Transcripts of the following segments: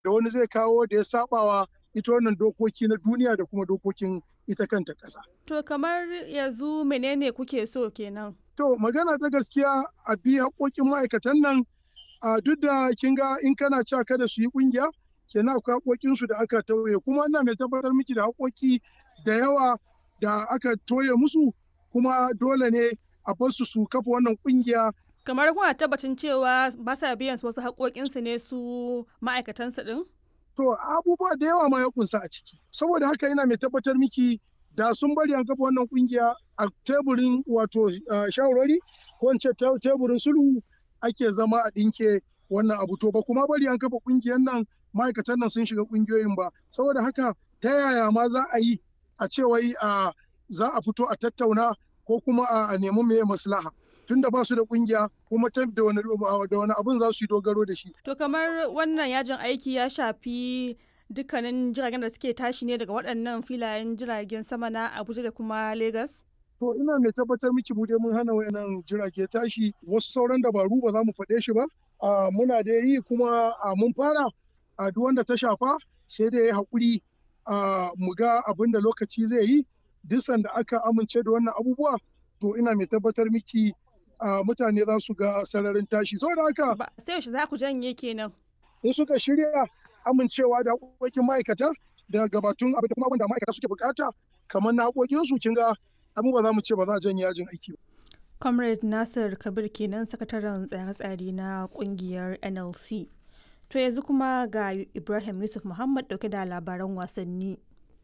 da wani zai kawo da ya sabawa ita wannan dokoki na duniya da kuma dokokin ita kanta ƙasa. To kamar yanzu menene kuke so kenan? To magana ta gaskiya a bi haƙoƙin ma'aikatan nan a duk da kin ga in kana cewa kada su yi ƙungiya kenan akwai haƙoƙin su da aka tauye kuma ina mai tabbatar miki da haƙoƙi da yawa da aka toye musu kuma dole ne a bar su su kafa wannan ƙungiya Kamar kuna tabbacin cewa ba sa biyan su wasu haƙoƙinsu ne su ma'aikatansu ɗin? To abubuwa da yawa ma ya kunsa a ciki. Saboda haka ina mai tabbatar miki da sun bari an kafa wannan kungiya a teburin wato shawarwari ko in ce teburin sulhu ake zama a ɗinke wannan abu to ba kuma bari an kafa kungiyar nan ma'aikatan nan sun shiga kungiyoyin ba saboda haka ta yaya ma za a yi a ce wai za a fito a tattauna ko kuma a nemi meye maslaha tunda ba su da kungiya kuma ta da wani da wani abun za su yi dogaro da shi To kamar wannan yajin aiki ya shafi dukkanin jiragen da suke tashi ne daga waɗannan filayen jiragen sama na Abuja da kuma Lagos? To ina mai tabbatar miki mu dai mun hana wayannan jirage tashi wasu sauran dabaru ba za mu faɗe shi ba. muna da yi kuma mun fara a duk wanda ta shafa sai dai ya haƙuri mu ga abin da lokaci zai yi duk sanda aka amince da wannan abubuwa to ina mai tabbatar miki mutane za su ga sararin tashi saboda haka sai yaushe za ku janye kenan in suka shirya amincewa da haƙoƙin ma'aikata da gabatun abin da kuma abin da ma'aikata suke bukata kamar na haƙoƙinsu kin ga abin ba za mu ce ba za a janye yajin aiki ba. Comrade Nasir Kabir kenan sakataren tsare-tsare na kungiyar NLC. To yanzu kuma ga Ibrahim Yusuf Muhammad dauke da labaran wasanni.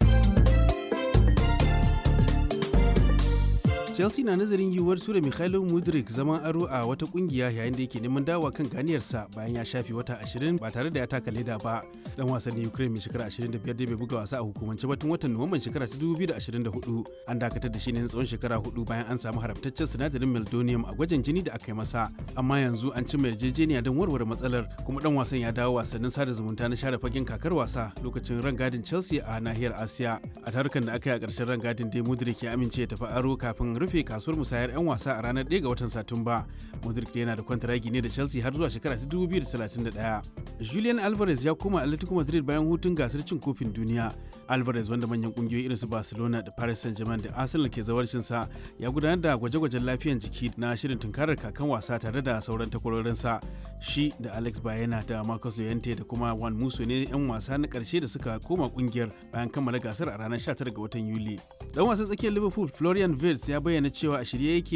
chelsea na nazarin yiwuwar tura mikhailo mudrik zaman aro a wata kungiya yayin da yake neman dawa kan ganiyarsa bayan ya shafe wata 20 ba tare da ya taka leda ba dan wasannin ukraine mai shekara 25 da bai buga wasa a hukumance ba tun watan nuwamban shekara ta 2024 an dakatar da shi ne na tsawon shekara hudu bayan an samu haramtaccen sinadarin meldonium a gwajin jini da aka yi masa amma yanzu an cimma yarjejeniya don warware matsalar kuma dan wasan ya dawo wasannin sada zumunta na share fagen kakar wasa lokacin rangadin chelsea a nahiyar asiya a tarukan da aka yi a ƙarshen rangadin dai mudrik ya amince ya tafi aro kafin rufe kasuwar musayar 'yan wasa a ranar 1 ga watan Satumba. Modric yana da kwantaragi ne da Chelsea har zuwa shekara ta 2031. Julian Alvarez ya koma Atletico Madrid bayan hutun gasar cin kofin duniya. Alvarez wanda manyan kungiyoyi irin su Barcelona da Paris Saint-Germain da Arsenal ke zawarcin sa ya gudanar da gwaje-gwajen lafiyan jiki na shirin tunkarar kakan wasa tare da sauran takwarorinsa. Shi da Alex Bayena da Marcus Llorente da kuma Juan Musso ne 'yan wasa na karshe da suka koma kungiyar bayan kammala gasar a ranar 19 ga watan Yuli. Dan wasan tsakiyar Liverpool Florian Wirtz ya bayyana cewa a shirye yake